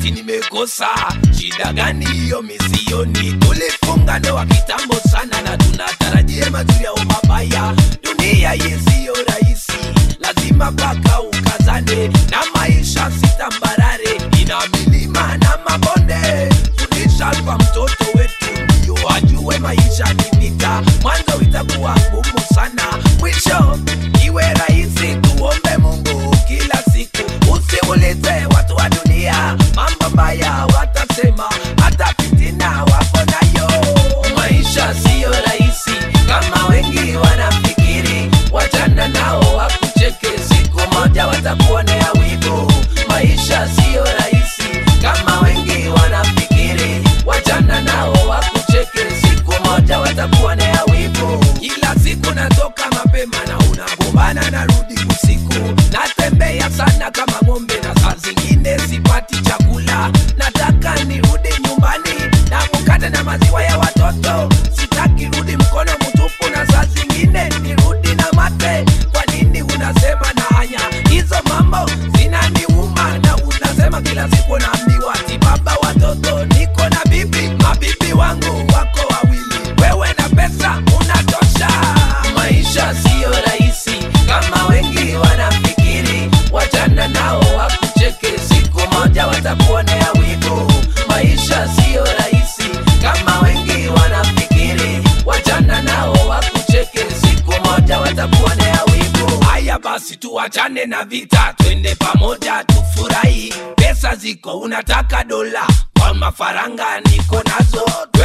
eti nimekosa shida gani hiyo misioni tulifunga ndoa kitambo sana na tunatarajia mazuri au mabaya dunia yesiyo rahisi lazima paka ukazane na maisha sitambarare ina milima na mabonde fundisha kwa mtoto wetu ndio ajue maisha ni vita mwanzo itakuwa ngumu sana mwisho iwe rahisi tuombe mungu kila siku usiulize watu wa dunia mambo mbaya watasema hata fitina wapo nayo maisha siyo rahisi kama wengi wanafikiri wachana nao wakucheke siku moja watakuonea wivu maisha siyo rahisi kama wengi wanafikiri wachana nao wakucheke siku moja watakuonea wivu kila siku natoka mapema na unagombana narudi usiku natembea sana kama ng'ombe na saa zingine sipati chakula nataka nirudi nyumbani na mkate na maziwa ya watoto sitaki rudi mkono mtupu na saa zingine nirudi na mate kwa nini unasema na hanya hizo mambo zinaniuma na unasema kila siku naambiwa ati baba watoto niko na bibi mabibi wangu wako wawili wewe na pesa unatosha maisha siyo rahisi kama wengi wanafikiri wachana nao wakucheke siku moja watakuonea wivu maisha siyo rahisi kama wengi wanafikiri wachana nao wakucheke siku moja watakuonea wivu haya basi tuachane na vita twende pamoja tufurahi pesa ziko unataka dola kwa mafaranga niko nazo